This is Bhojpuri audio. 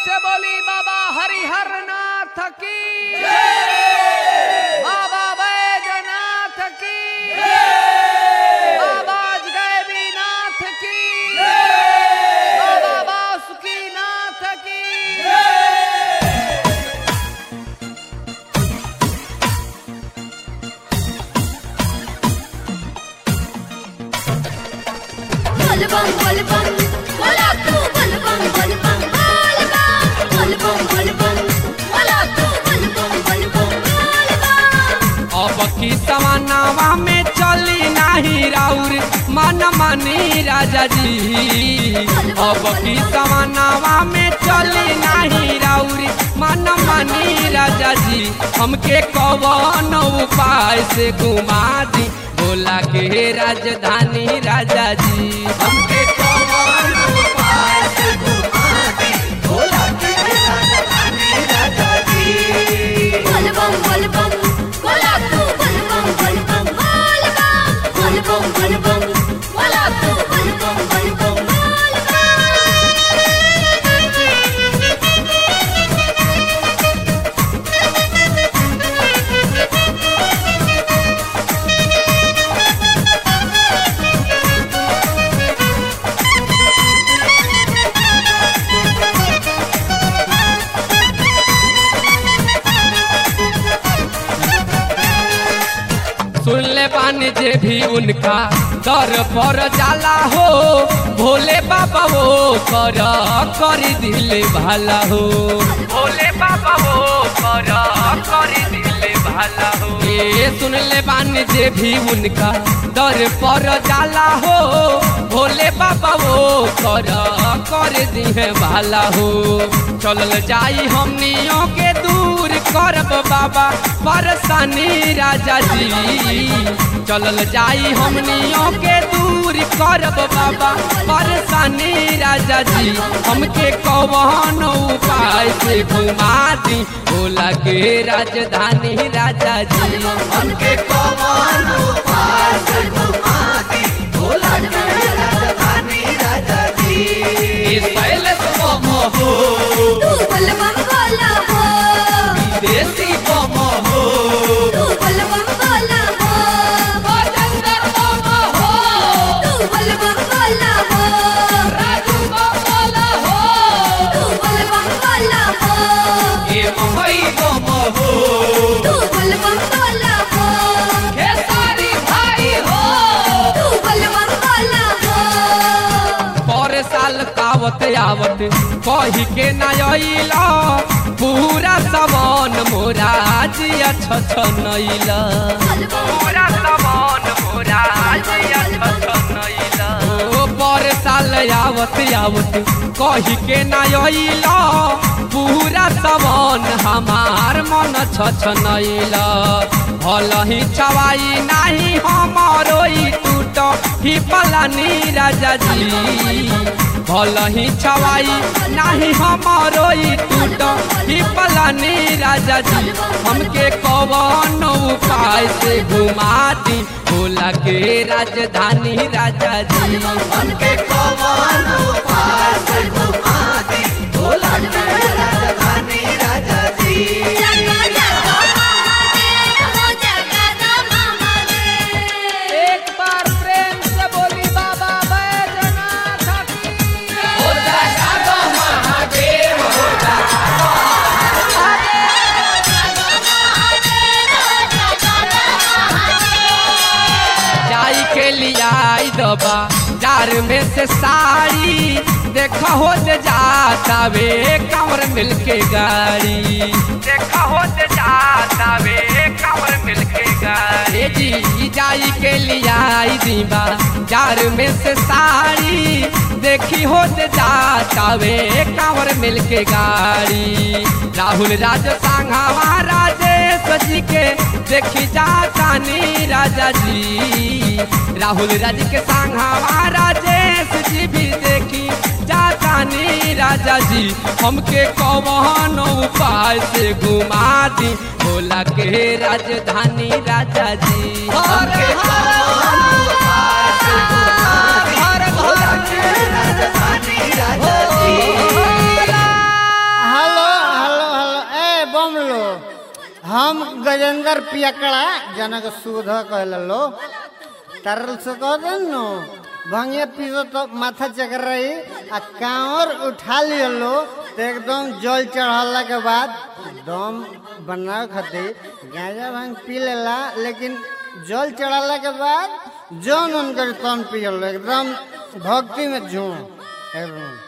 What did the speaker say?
से बोली बाबा हरिहर नाथ की बाबा बैजनाथ की बाबा गैबी नाथ की बाबा बासुकी नाथ की বলবম বলবম বলা তু বলবম বলবম বলবম বলবম বলবম বলা তু বলবম বলবম বলবম अब की सवानावा में चली नाही राउर मन मानी राजा जी अब की सवानावा में चली नाही राउर मन मानी राजा जी हमके कवन उपाय से घुमा दी बोला के राजधानी राजा जी हमके कवन उपाय से घुमा दी बोला के राजधानी राजा जी বলবম বলবম বলা তু বলবম বলবম বলবম বলবম বলবম বলা তু বলবম বলবম सुन ले बानी जे भी उनका दर पर जाला हो भोले बाबा वो कर कर दिल भाला हो भोले बाबा वो कर कर दिल भाला हो ये सुन ले बानी जे भी उनका दर पर जाला हो भोले बाबा वो कर कर दिहे भाला हो चलल जाई हमनियों के दूर करब बाबा परेशानी राजा जी चलल जाई हमनियों के दूर करब बाबा परेशानी राजा जी हमके कौन उपाय से घुमा दी बोला के राजधानी राजा जी हमके कौन उपाय से घुमा दी बोला के राजधानी राजा जी इस पहले तो हो তু বলবম বলা হো देसी बम हो তু বলবম বলা হো बजंदर बम हो তু বলবম বলা হো राजू बम हो তু বলবম বলা হো ये मुंबई बम हो তু বলবম বলা হো खेसारी भाई हो তু বলবম বলা হো पर साल कावत आवत कही के नैला पूरा समान मोरा जिया छछनैला पूरा समान मोरा जिया छछनैला ओ पर साल आवत आवत कही के नैला पूरा समान हमार मन छछनैला भल ही छवाई नाही हमारो ई टूट ही पलानी राजा जी भल ही छवाई नाही हमारो ई टूट ही पलानी राजा जी हमके कवन उपाय से घुमा दी बोला के राजधानी राजा जी हमके कवन उपाय से घुमा दी बोला के राजधानी राजा जी जगा जगा महादेव हो जगा दा महादेव एक बार प्रेम से बोली बाबा बैजनाथ की हो जाएगा तो महादेव हो जाई के लिया आई दबा जार में से साड़ी देखा हो जे जाता वे कमर मिल के गाड़ी देखा हो जे जाता वे कमर मिल के गाड़ी जी जाई के लिया आई दीबा जार में से साड़ी देखी हो जे जाता वे कमर मिल के गाड़ी राहुल राज सांघावा राजेश जी के देखी जाता नी राजा जी राहुल राज के सांघावा राजेश जी भी देखी जाता नी राजा जी हमके कौन उपाय से घुमा दी भोला के राजधानी राजा जी हमके कौन उपाय से घुमा दी भोला के राजधानी राजा जी हम गजेंद्र पियकड़ा जनक सुध कहलो तरल से कह देनु भंगिया पीसो तो माथा चकर रही आ कांवर उठा लियलो तो एकदम जल चढ़ला के बाद दम बनावे खातिर गांजा भांग पी लेला लेकिन जल चढ़ाला के बाद जौन उनकर तन पियलो एकदम भक्ति में झूम एकदम